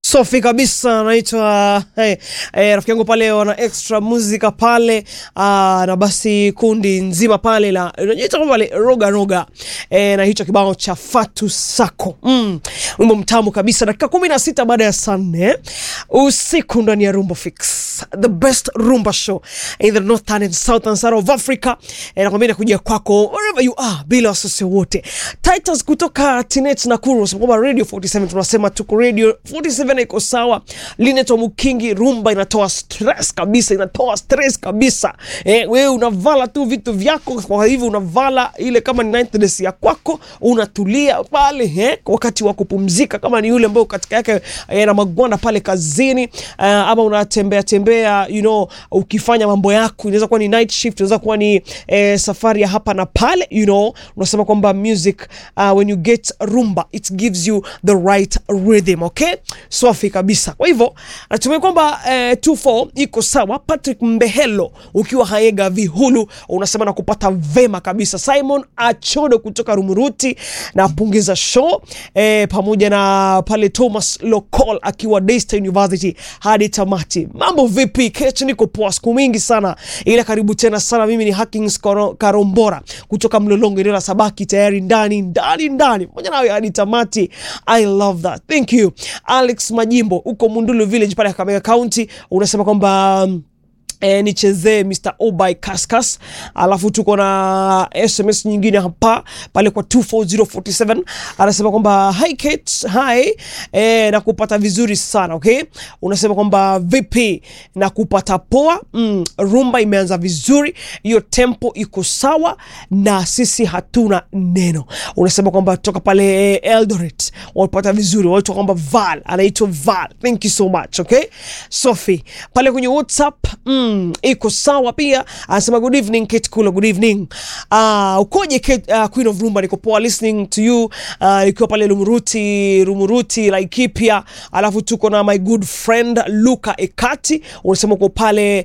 Sofi kabisa naitwa hey, hey, rafiki yangu pale wana extra muzika pale aa, na basi kundi nzima pale la unajiita pale roga roga e, na hicho kibao cha Fatu Sako mm, wimbo mtamu kabisa. Dakika kumi na sita baada ya saa nne usiku ndani ya Rumba Fix, the best rumba show in the northern and southern side of Africa. E, nakwambia nakuja kwako wherever you are bila wasiwasi wote. Titans kutoka Tinet Nakuru wanasema kwamba Radio 47 tunasema tuko Radio 47 iko sawa. Linet Mukingi, rumba inatoa stress kabisa, inatoa stress kabisa. Eh, wewe unavala tu vitu vyako, kwa hivyo unavala ile kama ni ninth dress ya kwako, unatulia pale eh, wakati wa kupumzika, kama ni yule ambao katika yake eh, na magwanda pale kazini uh, ama unatembea tembea, you know, ukifanya mambo yako, inaweza kuwa ni night shift, inaweza kuwa ni eh, safari ya hapa na pale, you know, unasema kwamba music uh, when you get rumba it gives you the right rhythm, okay? Swafi kabisa. Kwa hivyo natumai kwamba eh, 24 iko sawa. Patrick Mbehelo ukiwa Haega Vihulu unasema na kupata vema kabisa. Simon Achodo kutoka Rumuruti na pungiza show eh, pamoja na pale Thomas Lokol akiwa Daystar University hadi tamati. Mambo vipi? Kesho niko poa, siku mingi sana, ila karibu tena sana. Mimi ni Hackings Karo- Karombora kutoka Mlolongo, eneo la Sabaki, tayari ndani ndani ndani pamoja nawe hadi tamati. I love that, thank you. Alex Majimbo uko Mundulu Village pale Kakamega County unasema kwamba um, E, nichezee Mr. Obai Kaskas, alafu tuko na SMS nyingine hapa pale kwa 24047 anasema kwamba hi Kate, hi e, na kupata vizuri sana okay. Unasema kwamba vipi na kupata poa mm, rumba imeanza vizuri, hiyo tempo iko sawa na sisi hatuna neno. Unasema kwamba toka pale Eldoret wapata vizuri, watu kwamba Val anaitwa Val, thank you so much okay. Sophie pale kwenye WhatsApp mm, iko sawa pia, anasema good evening Kate Kula, good evening. Uh, ukoje Kate, uh, Queen of Rumba, niko poa listening to you uh, ikiwa pale Lumuruti, Rumuruti Laikipia, alafu tuko na my good friend Luka Ekati, unasema uko pale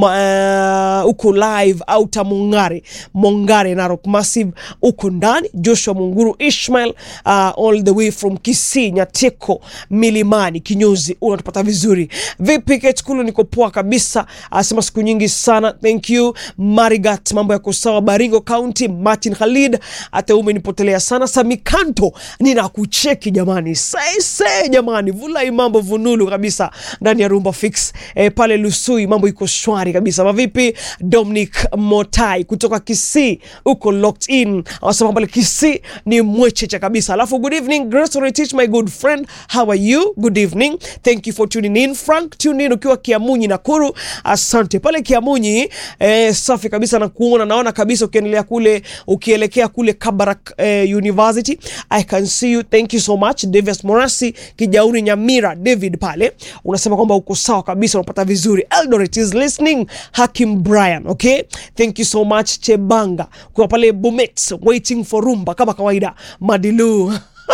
ma, uh, uko live auta Mongare Mongare Narok Massive, uko ndani Joshua Munguru Ishmael uh, all the way from Kisii Nyateko Milimani Kinyozi, unatupata vizuri vipi Kate Kula? Niko poa kabisa, anasema siku nyingi sana, thank you Marigat, mambo yako sawa. Baringo County, Martin Khalid, hata umenipotelea sana. Samikanto, ninakucheki jamani, saise jamani, vulai mambo vunulu kabisa ndani ya Rumba Fix e, pale Lusui mambo iko shwari kabisa. Mavipi Dominic Motai kutoka Kisii, uko locked in, anasema pale Kisii ni mwecheche kabisa. Alafu good evening Grace Retich, my good friend, how are you? Good evening, thank you for tuning in. Frank, tune in ukiwa Kiamunyi Nakuru, asante pale Kiamunyi eh, safi kabisa na kuona, naona kabisa ukiendelea kule ukielekea kule Kabarak eh, University. I can see you, thank you so much. Davis Morasi Kijauri Nyamira, David pale unasema kwamba uko sawa kabisa, unapata vizuri. Eldoret is listening. Hakim Brian, okay, thank you so much. Chebanga kwa pale Bomet waiting for rumba kama kawaida. Madilu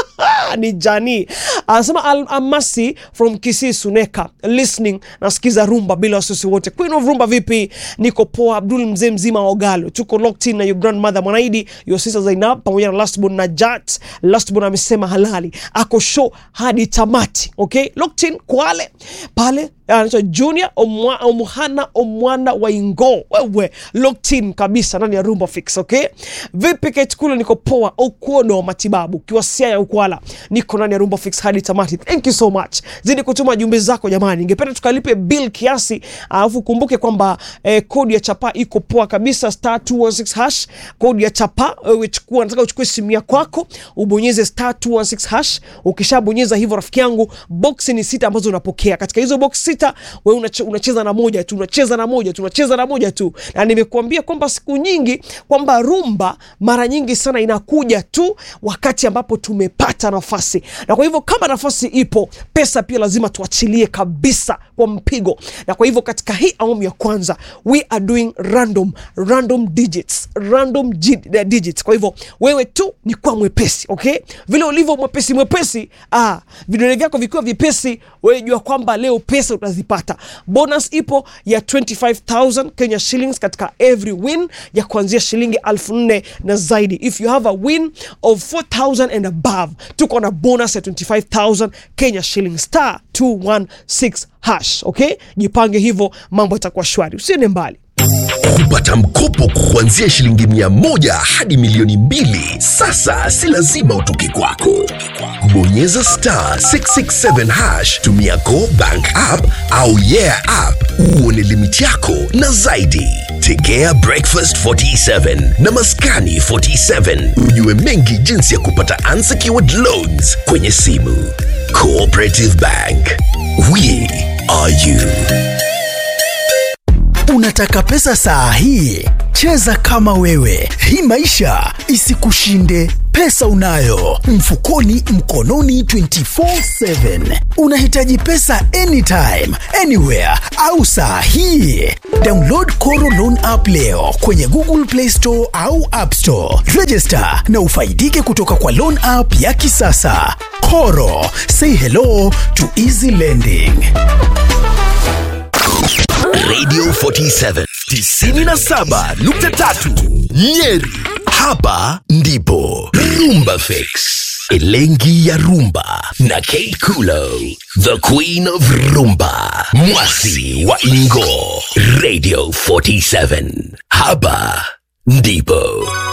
ni Jani anasema Al Amasi from Kisii Suneka listening, nasikiza rumba bila wasiwasi wote. Queen of Rumba, vipi? Niko poa. Abdul mzee mzima wa Ogalo, tuko locked in na your grandmother Mwanaidi, your sister Zainab pamoja na lastborn Najat. Lastborn amesema halali ako show hadi tamati, okay, locked in Kwale pale anaitwa Junior Omwa, Omuhana Omwana wa Ingo, wewe locked in kabisa ndani ya Rumba Fix, okay. Vipi Kate Kule? Niko poa. Okuono wa matibabu kiwa Siaya Ukwala, niko ndani ya Rumba Fix hadi tamati. Thank you so much, zidi kutuma jumbe zako jamani, ningependa tukalipe bill kiasi, alafu kumbuke kwamba eh, kodi ya chapa iko poa kabisa, star 216 hash, kodi ya chapa. Wewe chukua, nataka uchukue simu ya kwako ubonyeze star 216 hash. Ukishabonyeza hivyo, rafiki yangu, box ni sita ambazo unapokea. Katika hizo box sita, wewe unache, unacheza na moja tu, unacheza na moja tu, unacheza na moja tu, na nimekuambia kwamba siku nyingi kwamba rumba mara nyingi sana inakuja tu wakati ambapo tumepata nafasi, na kwa hivyo kama nafasi ipo, pesa pia lazima tuachilie kabisa kwa mpigo. Na kwa hivyo katika hii awamu ya kwanza we are doing random random digits random gi- eh, digits. Kwa hivyo wewe tu ni kwa mwepesi, okay, vile ulivyo mwepesi mwepesi, ah, vidole vyako vikiwa vipesi, wewe jua kwamba leo pesa uta utazipata bonus ipo ya 25000 kenya shillings katika every win ya kuanzia shilingi elfu nne na zaidi if you have a win of 4000 and above tuko na bonus ya 25000 kenya shillings star 216 hash okay jipange hivyo mambo itakuwa shwari usiende mbali kupata mkopo kuanzia shilingi mia moja hadi milioni mbili sasa si lazima utoke kwako bonyeza star 667 hash tumia go bank app au yeah app uone limiti yako na zaidi tegea breakfast 47 na maskani 47 ujue mengi jinsi ya kupata unsecured loans kwenye simu cooperative bank we are you Unataka pesa saa hii? Cheza kama wewe, hii maisha isikushinde. Pesa unayo mfukoni, mkononi 24/7. Unahitaji pesa anytime, anywhere au saa hii? Download Koro Loan app leo kwenye Google Play Store au App Store. Register na ufaidike kutoka kwa loan app ya kisasa. Koro, say hello to easy lending. Radio 47 97.3 Nyeri. Hapa ndipo Rumba Fix, Elengi ya Rumba na Kate Kulo, the Queen of Rumba, Mwasi wa Ingo. Radio 47 hapa ndipo